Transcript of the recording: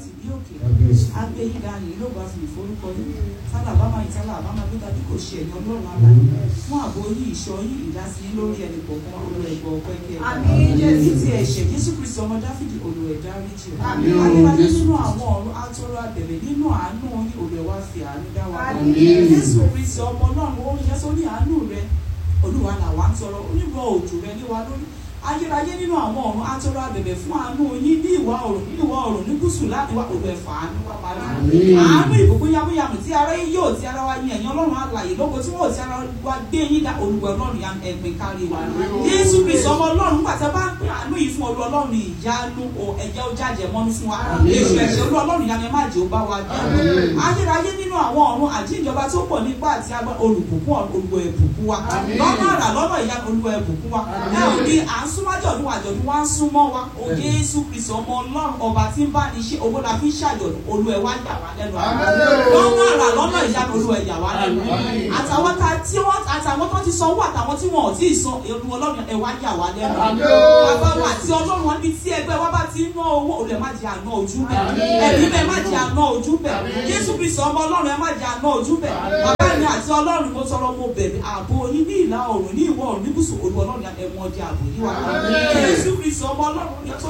láti bí òkè Kábíyèsí. agbé yín ga yìí ló bá fi ìforúkọ yín sálà bá máa ìtálà bá máa gbé tàbí kò ṣe ẹ̀yìn ọlọ́run aláì fún ààbò yín ìṣọ́ yín ìdásí yín lórí ẹnì kọ̀ọ̀kan olú ẹ̀gbọ́n ọpẹ́ kí ẹ Àmín, Jésù. ní ti ẹ̀ṣẹ̀ jésù kristi ọmọ dáfídì olú ẹ̀dá ríjì Àmín, ayérayé Jésù. nínú àwọn ọ̀run atọ́rọ̀ abẹ̀rẹ̀ nínú àánú yín olú ẹ̀ wá fi àánú dá wa Àmín, Jésù. jésù kristi ọmọ ọlọ́run ó yẹ sórí àánú rẹ olúwa làwa ń tọrọ onígbọ òjò rẹ lé wa lórí ayérayé nínú àwọn ọ̀run atọ́rọ̀ abẹ̀bẹ̀ fún àánú yín ní ìwà oòrùn ní ìwà oòrùn ní gúúsù láti wá òwe ẹ̀fà àánú wá parí Àmín. àánú ìbùkún yamuyamu tí ara yín yóò ti ara wa yin ẹ̀yin ọlọ́run alàyè lóko tí wọ́n ò ti ara wa gbé yín dá olùwẹ̀ ọlọ́run ya ẹ̀gbìn kárí wa jésù kristu ọmọ ọlọ́run nígbà tí a bá ń pè àánú yìí fún olú ọlọ́run ìyanu o ẹ̀jẹ̀ ó jájẹ̀ mọ́nú fún wa èṣù ẹ̀ṣẹ̀ olú ọlọ́run ya ni ẹ má jẹ́ ó bá wa jẹ́ Àmín. ayérayé nínú àwọn ọ̀run àjíǹjọba tó pọ̀ nípa àti agbá olùbùkún olùwẹ̀ ẹ̀bùkún wa lọ́nà àrà lọ́nà ìyá olùwẹ̀ ẹ̀bùkún wa ẹ ò ní à ń súnmọ́ àjọ̀dún àjọ̀dún wa ń súnmọ́ wa o jésù kristu ọmọ ọlọ́run ọba tí ń bá ní ṣe owó la fi ń ṣàjọ̀dún olú ẹ̀ wá yà wá lẹ́nu Àmín. lọ́nà àrà lọ́nà ìyá olú ẹ̀ yà wá lẹ́nu Àmín. àtàwọn ta tí wọ́n àtàwọn tó ti sanwó àtàwọn tí wọn ò tí ì san olú ọlọ́run ẹ̀ wá yà wá lẹ́nu Àmín. bàbá wa àti ọlọ́run wọn ní tí ẹgbẹ́ wa bá ti ń ná owó olú ẹ̀ má jẹ́ àná ojú bẹ̀ Àmín. ẹ̀mí bẹ́ẹ̀ má jẹ́ àná ojú bẹ̀ Àmín. jésù kristu ọmọ ọlọ́run ẹ̀ má jẹ́ àná ojú bẹ̀ bàbá mi àti ọlọ́run mo tọrọ mo bẹ̀rẹ̀ ààbò yín ní ìlà oòrùn ní ìwọ̀ oòrùn ní gúúsù olú ọlọ́run ẹ̀wọ̀n ọdẹ ààbò yín wá Àmín. jésù kristu ọmọ ọlọ́run